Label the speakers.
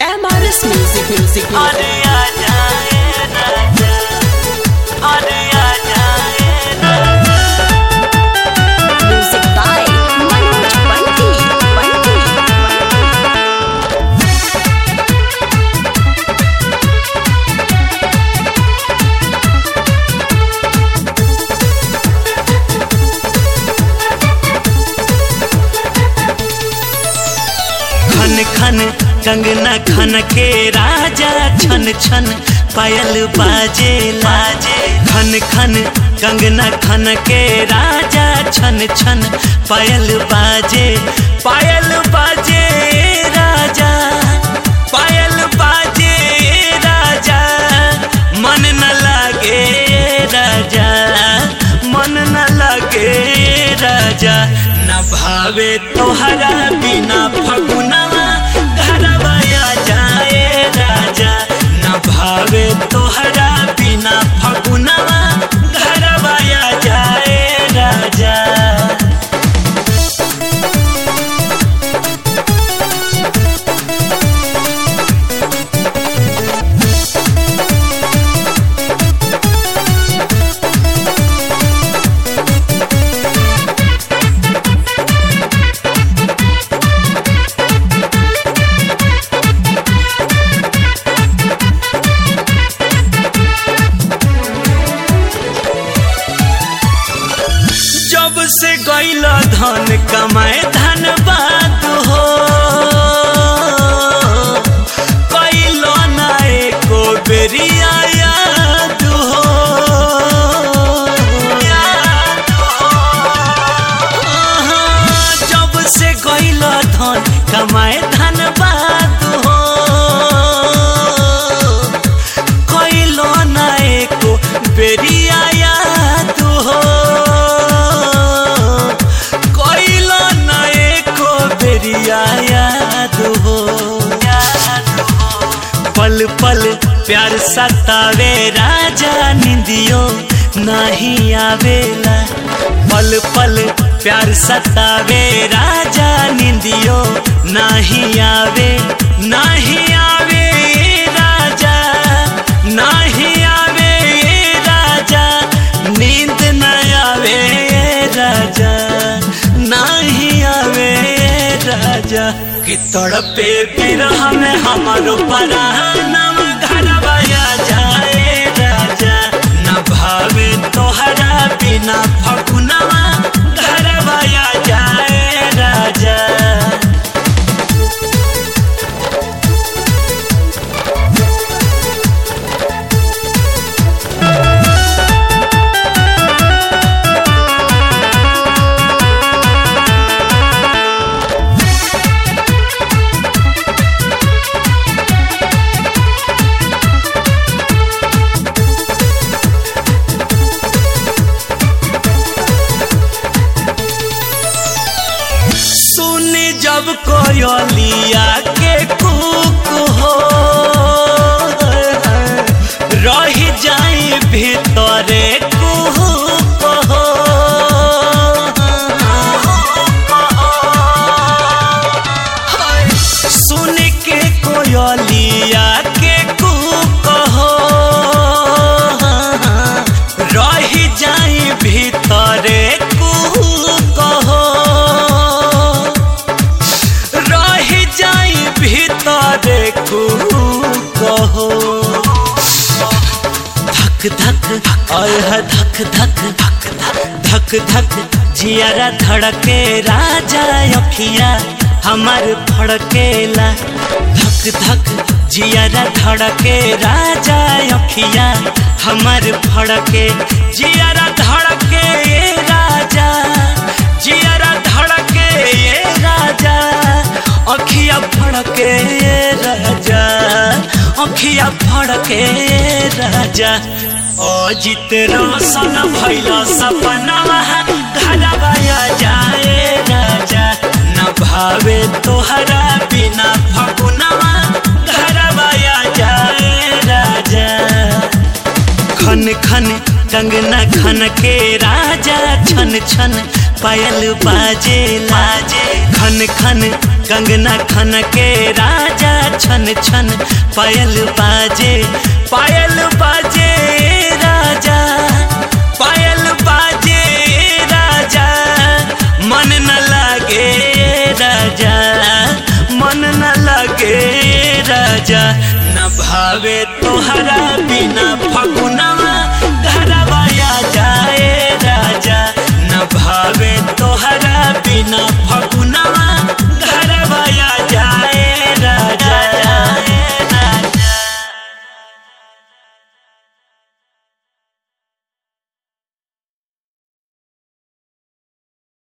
Speaker 1: MRS Music Music
Speaker 2: अरे आ जाए राजा अरे आ जाए
Speaker 1: Music by Manoj Bunty Bunty
Speaker 2: खन खन कंगना खन के राजा छन छन पायल बाजे लाजे खन खन कंगना खन के राजा छन छन पायल बाजे पायल बाजे राजा पायल बाजे राजा मन न लागे राजा मन न लागे राजा न भावे तोहरा बिना फगुनवा घरवा आ जाए राजा न भावे तोहरा बिना फगुनवा घरवा आ जाए राजा जब से गैल धन कमाए धन बात हो कैल ना एको बेरिया याद हो याद हो। हाँ, जब से गैल धन कमाए धन बात हो कैलो ना एको बेरिया याद हो कैलो ना एको बेरिया याद हो पल पल प्यार सतावे राजा निंदियो नहीं आवेला पल पल प्यार सतावे राजा निंदियो नहीं आवे नहीं आवे राजा नहीं आवे राजा नींद न आवे राजा नहीं आवे राजा कि तड़पे बिरह में हमारो परानम घरवा आ जाए राजा न भावे तोहरा बिना फगुनवा घरवा आ जाए राजा सुनी जब कोयलिया के कुक हो रही जाई भीतरे कुहुक हो सुन के कोयलिया के कुक हो रही जाई भीतरे कुहुक हो रही जाई भीतरे कहो धक धक और धक धक धक धक धक जियारा धड़के राजा अखिया हमार फड़केला धक धक जियारा धड़के राजा अखिया हमार फड़के जियारा धड़के राजा जियारा धड़के ये राजा अखिया फड़के राजा अखिया फड़के राजा अजित रोशन भैला सपना घरवा आ जाए राजा न भावे तोहरा बिना फगुनवा घरवा आ जाए राजा खन खन कंगना खन के राजा छन छन पायल बाजे लाजे खन खन कंगना खन के राजा छन छन पायल बाजे पायल बाजे राजा पायल बाजे राजा मन न लागे राजा मन न लागे राजा न भावे तोहरा बिना फगुना